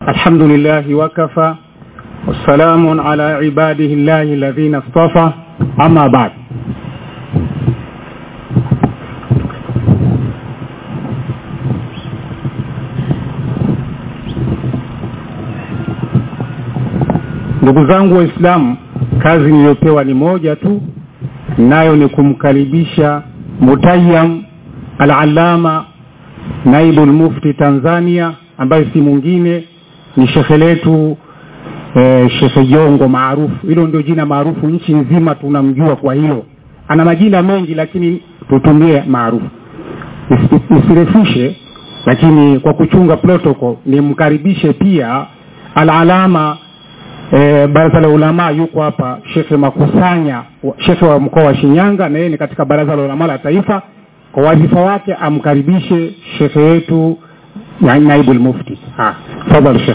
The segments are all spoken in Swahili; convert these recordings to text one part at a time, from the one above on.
الحمد لله وكفى والسلام على عباده الله الذين اصطفى أما بعد ndugu zangu waislamu kazi niliyopewa ni moja tu nayo ni kumkaribisha mutayam alalama naibu lmufti tanzania ambaye si mwingine ni shekhe letu e, shekhe jongo maarufu hilo ndio jina maarufu nchi nzima tunamjua kwa hilo ana majina mengi lakini tutumie maarufu nisirefushe lakini kwa kuchunga protocol nimkaribishe pia alalama e, baraza la ulamaa yuko hapa shekhe makusanya shekhe wa mkoa wa shinyanga na yeye ni katika baraza la ulamaa la taifa kwa wadhifa wake amkaribishe shekhe wetu na naibu lmufti tafadhali shekhe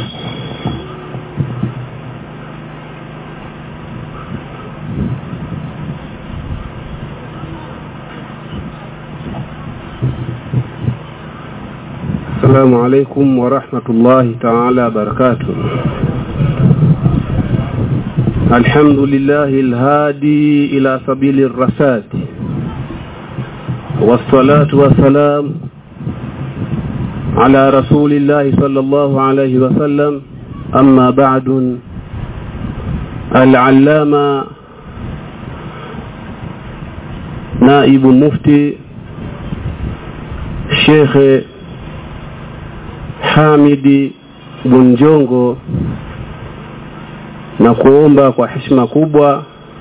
السلام عليكم ورحمة الله تعالى وبركاته الحمد لله الهادي إلى سبيل الرشاد والصلاة والسلام على رسول الله صلى الله عليه وسلم أما بعد العلامة نائب مفتي الشيخ Hamidi Bunjongo na kuomba kwa heshima kubwa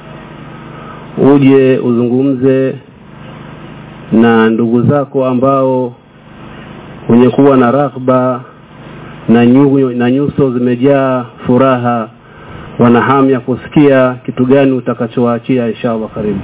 uje uzungumze na ndugu zako ambao wenye kuwa na raghba na, nyu, na nyuso zimejaa furaha wana hamu ya kusikia kitu gani utakachowaachia inshallah karibu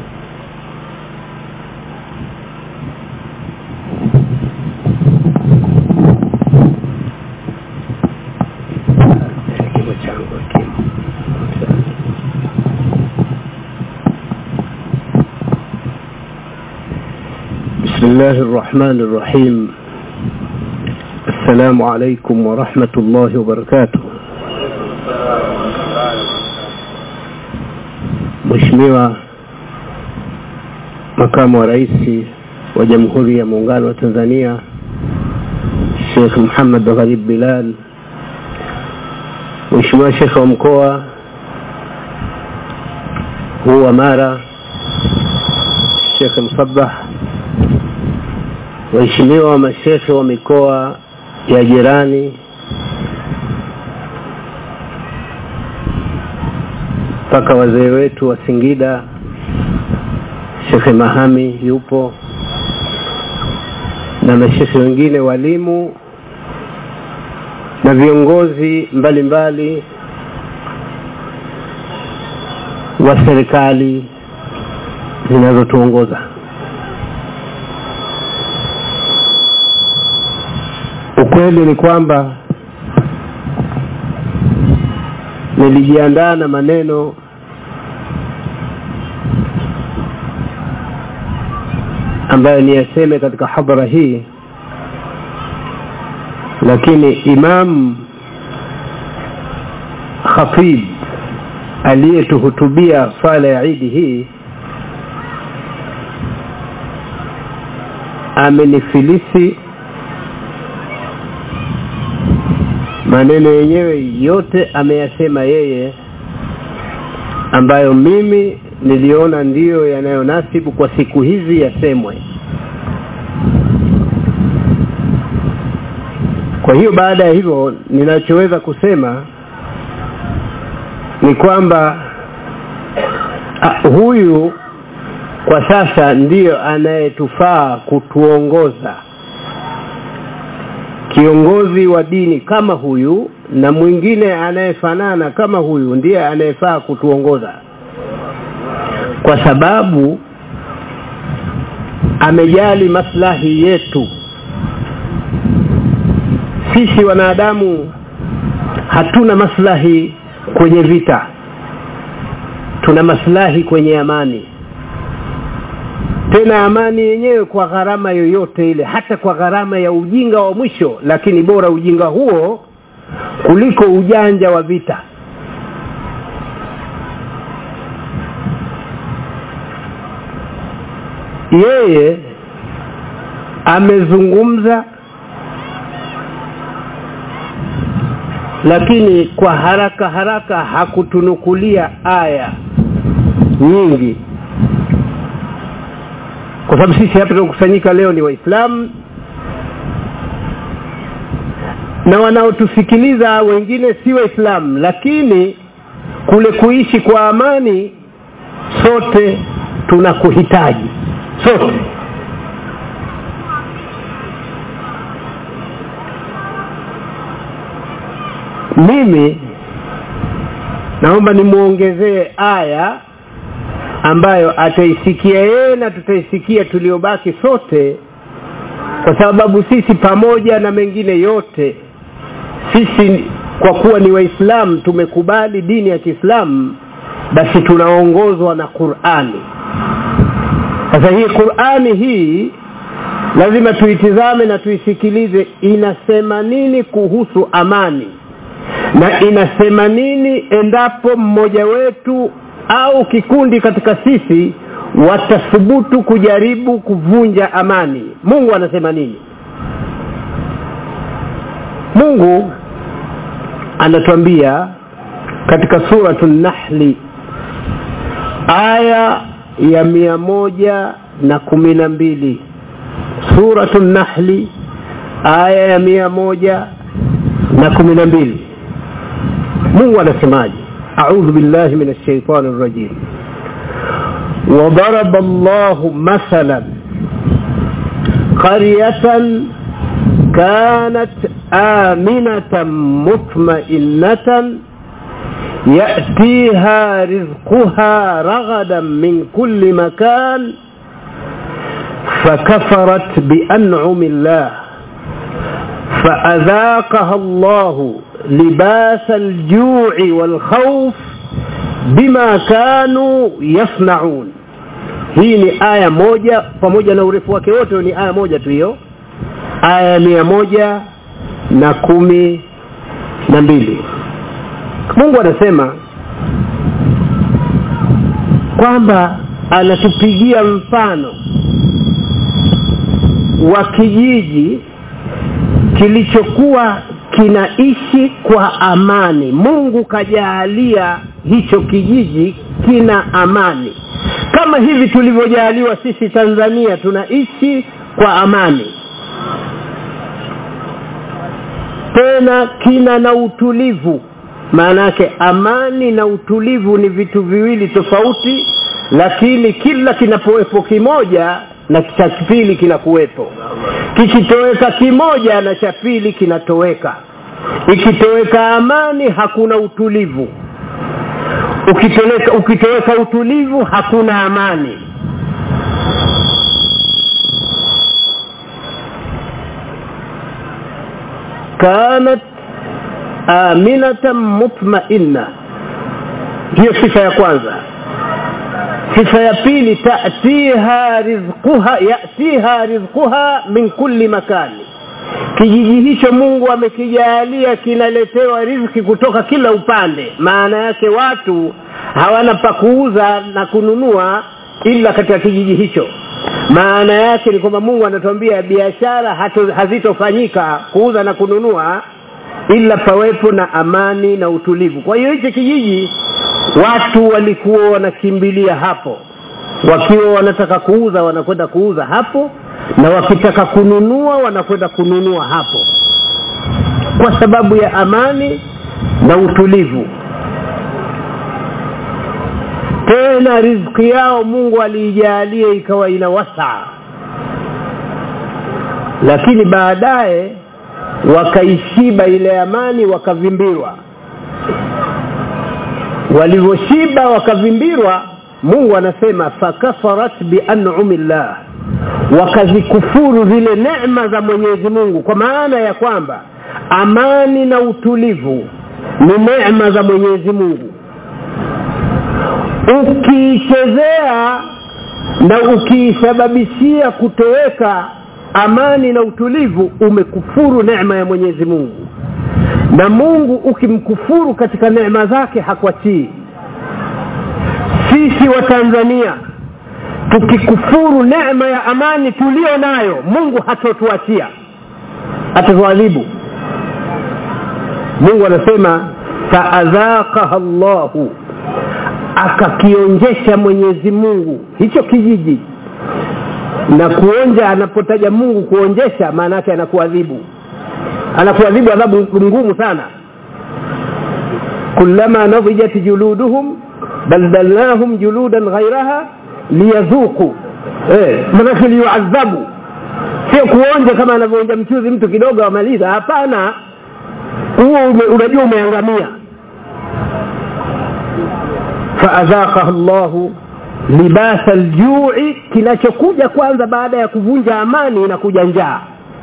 بسم الله الرحمن الرحيم السلام عليكم ورحمة الله وبركاته Mheshimiwa makamu wa rais wa Jamhuri ya Muungano wa Tanzania Sheikh Muhammad Gharib Bilal, Mheshimiwa Sheikh wa mkoa huu wa Mara Sheikh Msabah, waheshimiwa mashekhe wa mikoa ya jirani mpaka wazee wetu wa Singida, Shekhe Mahami yupo na mashekhe wengine, walimu na viongozi mbalimbali wa serikali zinazotuongoza. Ukweli ni kwamba nilijiandaa na maneno ambayo niyaseme katika hadhara hii, lakini Imam Khatib aliyetuhutubia swala ya Idi hii amenifilisi maneno yenyewe yote ameyasema yeye ambayo mimi niliona ndiyo yanayonasibu kwa siku hizi yasemwe kwa hiyo baada ya hivyo ninachoweza kusema ni kwamba ah, huyu kwa sasa ndiyo anayetufaa kutuongoza kiongozi wa dini kama huyu na mwingine anayefanana kama huyu ndiye anayefaa kutuongoza kwa sababu amejali maslahi yetu sisi wanadamu hatuna maslahi kwenye vita tuna maslahi kwenye amani tena amani yenyewe kwa gharama yoyote ile hata kwa gharama ya ujinga wa mwisho lakini bora ujinga huo kuliko ujanja wa vita yeye amezungumza lakini kwa haraka haraka hakutunukulia aya nyingi kwa sababu sisi hapa tunakusanyika leo ni waislamu na wanaotusikiliza wengine si waislamu lakini kule kuishi kwa amani sote tunakuhitaji sote mimi naomba nimwongezee aya ambayo ataisikia yeye na tutaisikia tuliobaki sote kwa sababu sisi pamoja na mengine yote sisi kwa kuwa ni waislamu tumekubali dini ya kiislamu basi tunaongozwa na qurani sasa hii qurani hii lazima tuitizame na tuisikilize inasema nini kuhusu amani na inasema nini endapo mmoja wetu au kikundi katika sisi watathubutu kujaribu kuvunja amani mungu anasema nini mungu anatuambia katika suratu nahli aya ya mia moja na kumi na mbili suratu nahli aya ya mia moja na kumi na mbili mungu anasemaje audhu billahi min alshaitani rrajim وضرب الله مثلا قرية كانت آمنة مطمئنة يأتيها رزقها رغدا من كل مكان فكفرت بأنعم الله فأذاقها الله لباس الجوع والخوف bima kanu yasnaun hii ni aya moja pamoja na urefu wake wote ni aya moja tu hiyo aya mia moja na kumi na mbili mungu anasema kwamba anatupigia mfano wa kijiji kilichokuwa kinaishi kwa amani mungu kajaalia hicho kijiji kina amani kama hivi tulivyojaaliwa sisi tanzania tunaishi kwa amani tena kina na utulivu maana yake amani na utulivu ni vitu viwili tofauti lakini kila kinapowepo kimoja na cha pili kinakuwepo kikitoweka kimoja na cha pili kinatoweka ikitoweka amani hakuna utulivu ukitoweka ukitoweka utulivu hakuna amani kanat aminatan mutmainna hiyo sifa ya kwanza sifa ya pili tatiha rizquha yatiha rizquha min kulli makani kijiji hicho mungu amekijaalia kinaletewa riziki kutoka kila upande maana yake watu hawana pa kuuza na kununua ila katika kijiji hicho maana yake ni kwamba mungu anatuambia biashara hazitofanyika kuuza na kununua ila pawepo na amani na utulivu kwa hiyo hichi kijiji watu walikuwa wanakimbilia hapo wakiwa wanataka kuuza wanakwenda kuuza hapo na wakitaka kununua wanakwenda kununua hapo kwa sababu ya amani na utulivu tena riziki yao mungu aliijalia ikawa ina wasaa lakini baadaye wakaishiba ile amani wakavimbirwa walivyoshiba wakavimbirwa mungu anasema fakafarat bianumi llah wakazikufuru zile neema za mwenyezi mungu kwa maana ya kwamba amani na utulivu ni neema za mwenyezi mungu ukiichezea na ukiisababishia kutoweka amani na utulivu umekufuru neema ya mwenyezi mungu na mungu ukimkufuru katika neema zake hakuachii sisi wa tanzania tukikufuru neema ya amani tulio nayo mungu hatotuachia atatuadhibu mungu anasema faadhaqaha llahu akakionjesha mwenyezi mungu hicho kijiji na kuonja anapotaja mungu kuonjesha maana yake anakuadhibu anakuadhibu adhabu ngumu sana kullama nadijat juluduhum badalnahum juludan ghairaha liyadhuku eh, manake liyuadhabu sio kuonja kama anavyoonja mchuzi mtu kidogo amaliza hapana huo ume, unajua umeangamia faadhaqahu llahu libasa ljui kinachokuja kwanza baada ya kuvunja amani inakuja njaa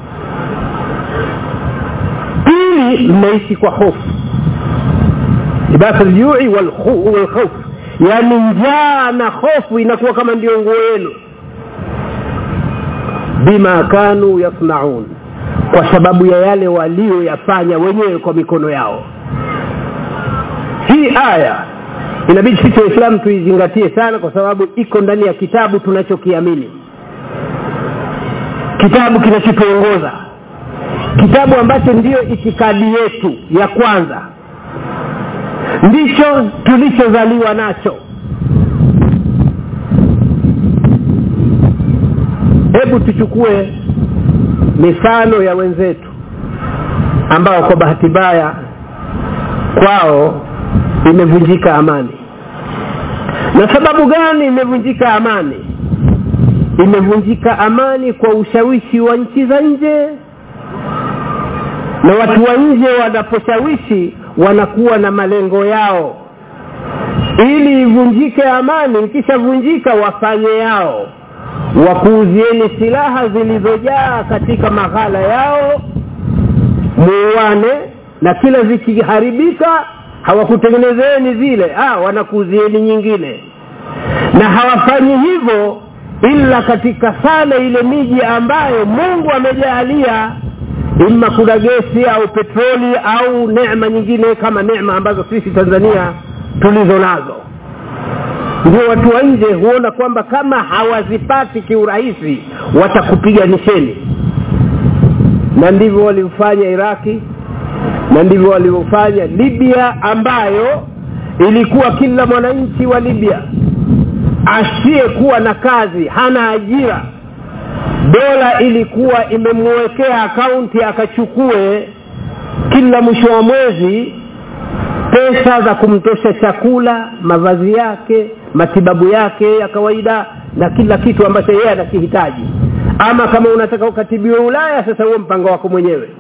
pili mnaishi kwa hofu libasa ljui walkhauf yaani njaa na hofu inakuwa kama ndio nguo yenu bima kanu yasnaun kwa sababu ya yale walioyafanya wenyewe kwa mikono yao hii aya inabidi sisi waislamu tuizingatie sana kwa sababu iko ndani ya kitabu tunachokiamini kitabu kinachotuongoza kitabu ambacho ndiyo itikadi yetu ya kwanza ndicho tulichozaliwa nacho hebu tuchukue mifano ya wenzetu ambao kwa bahati mbaya kwao imevunjika amani na sababu gani imevunjika amani imevunjika amani kwa ushawishi wa nchi za nje na watu wa nje wanaposhawishi wanakuwa na malengo yao ili ivunjike amani ikishavunjika wafanye yao wakuuzieni silaha zilizojaa katika maghala yao muuane na kila zikiharibika hawakutengenezeni zile ah, wanakuuzieni nyingine na hawafanyi hivyo ila katika sana ile miji ambayo mungu amejaalia ima kuna gesi au petroli au neema nyingine kama neema ambazo sisi tanzania tulizo nazo ndio watu wa nje huona kwamba kama hawazipati kiurahisi watakupiganisheni na ndivyo walivyofanya iraki na ndivyo walivyofanya libya ambayo ilikuwa kila mwananchi wa libya asiyekuwa na kazi hana ajira dola ilikuwa imemwekea akaunti akachukue kila mwisho wa mwezi pesa za kumtosha chakula mavazi yake matibabu yake ya kawaida na kila kitu ambacho yeye anakihitaji ama kama unataka ukatibiwe ulaya sasa huo mpango wako mwenyewe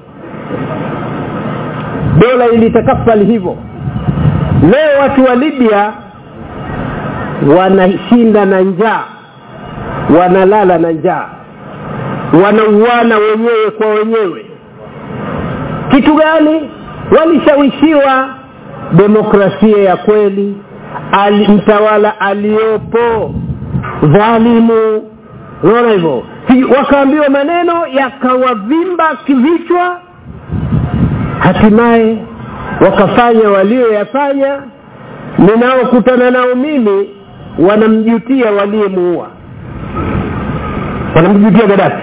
dola ilitakafali hivyo leo watu wa libya wanashinda na njaa wanalala na njaa wanauana wenyewe kwa wenyewe kitu gani walishawishiwa demokrasia ya kweli ali, mtawala aliyopo dhalimu unaona hivyo wakaambiwa maneno yakawavimba kivichwa hatimaye wakafanya walioyafanya ninaokutana nao mimi wanamjutia waliyemuua wanamjutia gadafi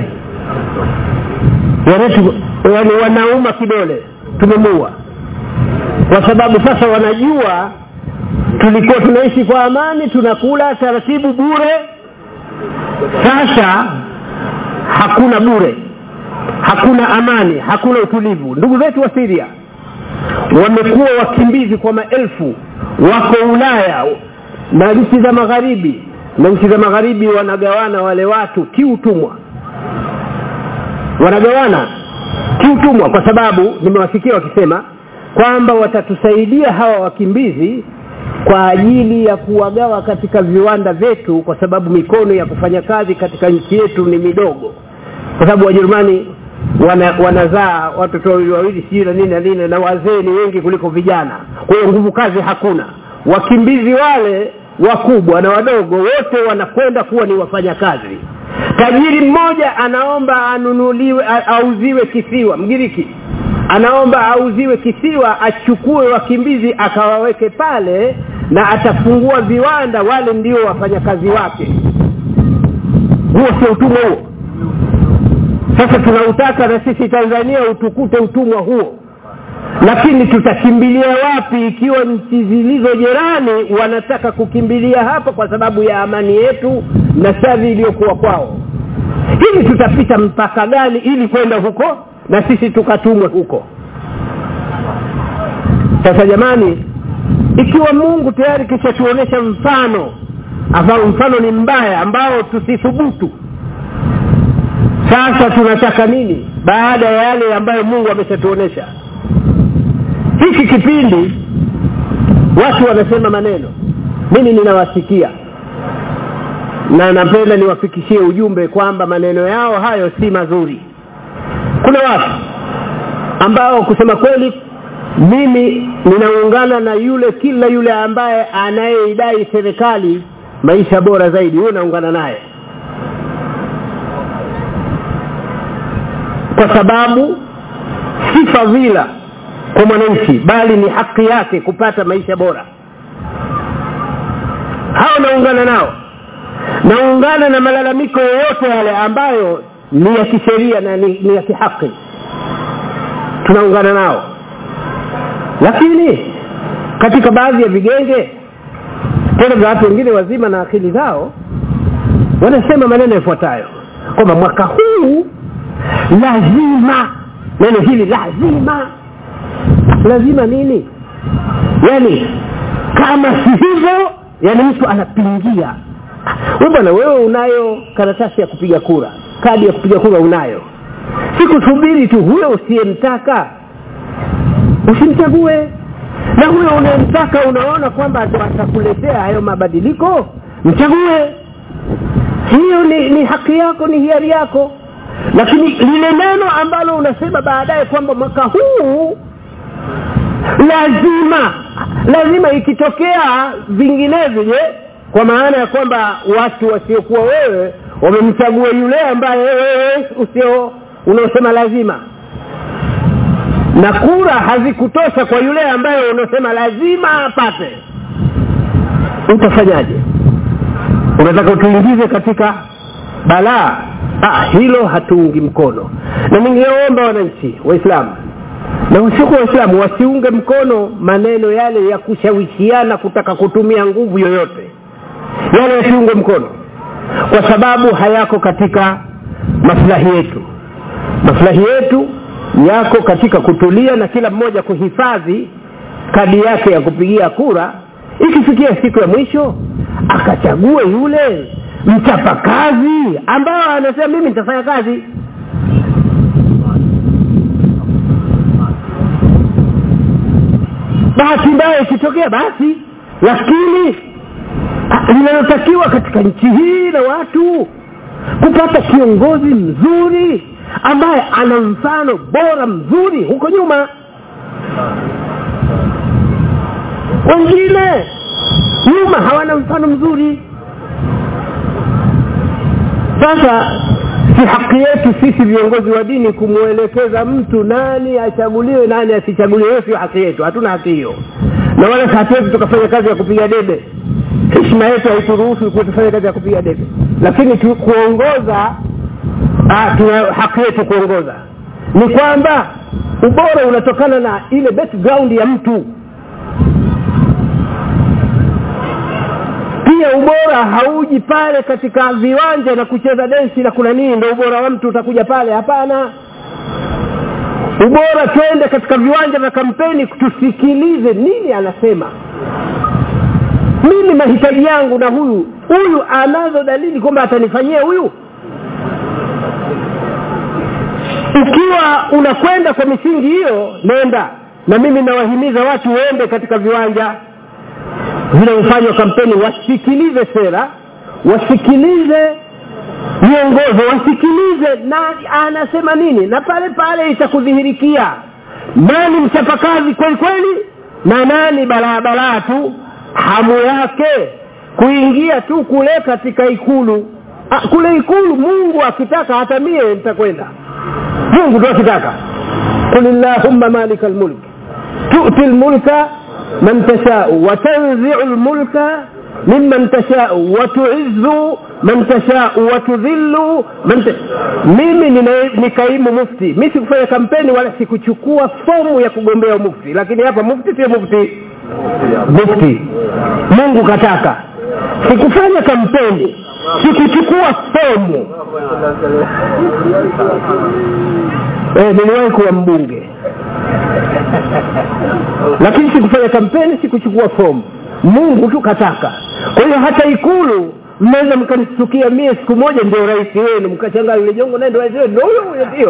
yani wanauma kidole tumemuua kwa sababu sasa wanajua tulikuwa tunaishi kwa amani tunakula taratibu bure sasa hakuna bure hakuna amani hakuna utulivu ndugu zetu wa siria wamekuwa wakimbizi kwa maelfu wako ulaya na nchi za magharibi na nchi za magharibi wanagawana wale watu kiutumwa wanagawana kiutumwa kwa sababu nimewasikia wakisema kwamba watatusaidia hawa wakimbizi kwa ajili ya kuwagawa katika viwanda vyetu kwa sababu mikono ya kufanya kazi katika nchi yetu ni midogo kwa sababu wajerumani wana, wanazaa watoto wawili wawili sijui na nini na nini na wazee ni wengi kuliko vijana kwa hiyo nguvu kazi hakuna wakimbizi wale wakubwa na wadogo wote wanakwenda kuwa ni wafanyakazi tajiri mmoja anaomba anunuliwe auziwe kisiwa mgiriki anaomba auziwe kisiwa achukue wakimbizi akawaweke pale na atafungua viwanda wale ndio wafanyakazi wake huo sio utumwa huo sasa tunautaka na sisi tanzania utukute utumwa huo lakini tutakimbilia wapi ikiwa nchi zilizo jirani wanataka kukimbilia hapa kwa sababu ya amani yetu na shadhi iliyokuwa kwao hivi tutapita mpaka gani ili kwenda huko na sisi tukatumwe huko sasa jamani ikiwa mungu tayari kishatuonyesha mfano ambao mfano ni mbaya ambao tusithubutu sasa tunataka nini baada ya yale ambayo mungu ameshatuonyesha hiki kipindi watu wanasema maneno mimi ninawasikia na napenda niwafikishie ujumbe kwamba maneno yao hayo si mazuri kuna watu ambao kusema kweli mimi ninaungana na yule kila yule ambaye anayeidai serikali maisha bora zaidi huyo naungana naye kwa sababu si fadhila kwa mwananchi bali ni haki yake kupata maisha bora hao naungana nao naungana na malalamiko yoyote yale ambayo ni ya kisheria na ni, ni ya kihaki tunaungana nao lakini katika baadhi ya vigenge tena vya watu wengine wazima na akili zao wanasema maneno yafuatayo kwamba mwaka huu lazima neno hili lazima lazima nini yani kama si hivyo yani mtu anapingia we bwana wewe unayo karatasi ya kupiga kura kadi ya kupiga kura unayo sikusubiri tu huyo usiyemtaka usimchague na huyo unayemtaka unaona kwamba atakuletea hayo mabadiliko mchague hiyo ni, ni haki yako ni hiari yako lakini lile neno ambalo unasema baadaye kwamba mwaka huu lazima lazima ikitokea vinginevyo je kwa maana ya kwamba watu wasiokuwa wewe wamemchagua yule ambaye wewe usio unaosema lazima na kura hazikutosha kwa yule ambaye unasema lazima apate utafanyaje unataka utuingize katika balaa ah, hilo hatuungi mkono na ningeomba wananchi waislamu na wasiokuwa waislamu wasiunge mkono maneno yale ya kushawishiana kutaka kutumia nguvu yoyote yale yasiunge mkono kwa sababu hayako katika maslahi yetu maslahi yetu yako katika kutulia na kila mmoja kuhifadhi kadi yake ya kupigia kura ikifikia siku ya mwisho akachague yule mchapakazi ambao anasema mimi nitafanya kazi bahati mbaya ikitokea basi lakini linalotakiwa katika nchi hii na watu kupata kiongozi mzuri ambaye ana mfano bora mzuri huko nyuma wengine nyuma hawana mfano mzuri sasa si haki yetu sisi viongozi wa dini kumwelekeza mtu nani achaguliwe nani asichaguliwe hiyo sio haki yetu hatuna haki hiyo na wala hatuwezi tukafanya kazi ya kupiga debe heshima yetu haituruhusu kufanya kazi ya kupiga debe lakini tu, kuongoza ah, tuna haki yetu kuongoza ni kwamba ubora unatokana na ile background ya mtu pia ubora hauji pale katika viwanja na kucheza densi na kuna nini ndo ubora wa mtu utakuja pale hapana ubora twende katika viwanja vya kampeni tusikilize nini anasema mimi mahitaji yangu na huyu huyu anazo dalili kwamba atanifanyia huyu ukiwa unakwenda kwa misingi hiyo nenda na mimi nawahimiza watu waende katika viwanja vinavyofanywa kampeni wasikilize sera wasikilize miongozo wasikilize na anasema nini na pale pale itakudhihirikia nani mchapakazi kweli kweli na nani balaa balaa tu hamu yake kuingia tu kule katika ikulu ah, kule ikulu mungu akitaka hata mie nitakwenda mungu tu akitaka qul illahumma malika lmulk tu'ti lmulka man tashau watanziu lmulka mimman tashau watuizu man tashau watudhillu man ta... mimi nina- ni kaimu mufti mi sikufanya kampeni wala sikuchukua fomu ya kugombea mufti lakini hapa mufti sio mufti mufti mungu kataka sikufanya kampeni sikuchukua fomu eh, niliwahi kuwa mbunge lakini sikufanya kampeni sikuchukua fomu mungu tu kataka kwa hiyo hata ikulu mnaweza mkanitukia mie siku moja ndio rais wenu mkachangaa yule jongo naye ndio rais wenu ndio huyo huyo ndio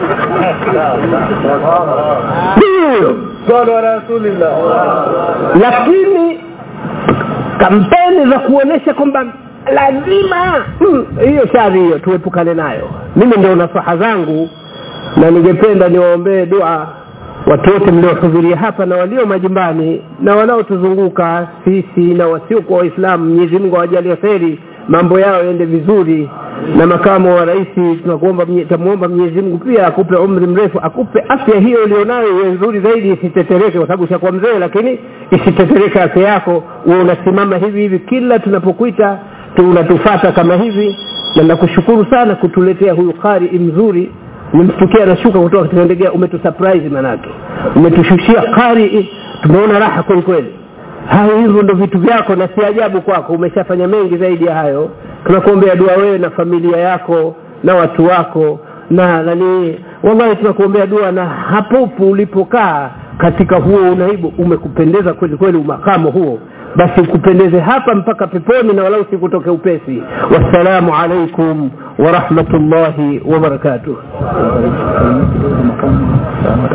ndio huyo lakini kampeni za kuonesha kwamba lazima hmm, hiyo shari hiyo tuepukane nayo mimi ndio nasaha zangu na ningependa niwaombee dua watu wote mliohudhuria hapa na walio majumbani na wanaotuzunguka sisi na wasiokuwa waislamu mwenyezi mungu awajalie kheri mambo yao yaende vizuri na makamo wa rais tunakuomba tamwomba mwenyezi mungu pia akupe umri mrefu akupe afya hiyo ulionayo iwe nzuri zaidi isitetereke kwa sababu ushakuwa mzee lakini isitetereke afya yako uwe unasimama hivi hivi kila tunapokuita tu unatufata kama hivi na nakushukuru sana kutuletea huyu qari mzuri umemstukia anashuka kutoka katika ndege umetusurprise manake umetushushia qari tumeona raha kweli kweli hayo hivyo ndo vitu vyako na si ajabu kwako umeshafanya mengi zaidi ya hayo tunakuombea dua wewe na familia yako na watu wako na nani wallahi tunakuombea dua na hapopo ulipokaa katika huo unaibu umekupendeza kweli kweli umakamo huo basi ukupendeze hapa mpaka peponi na walau sikutoke upesi wassalamu alaikum warahmatullahi wabarakatuh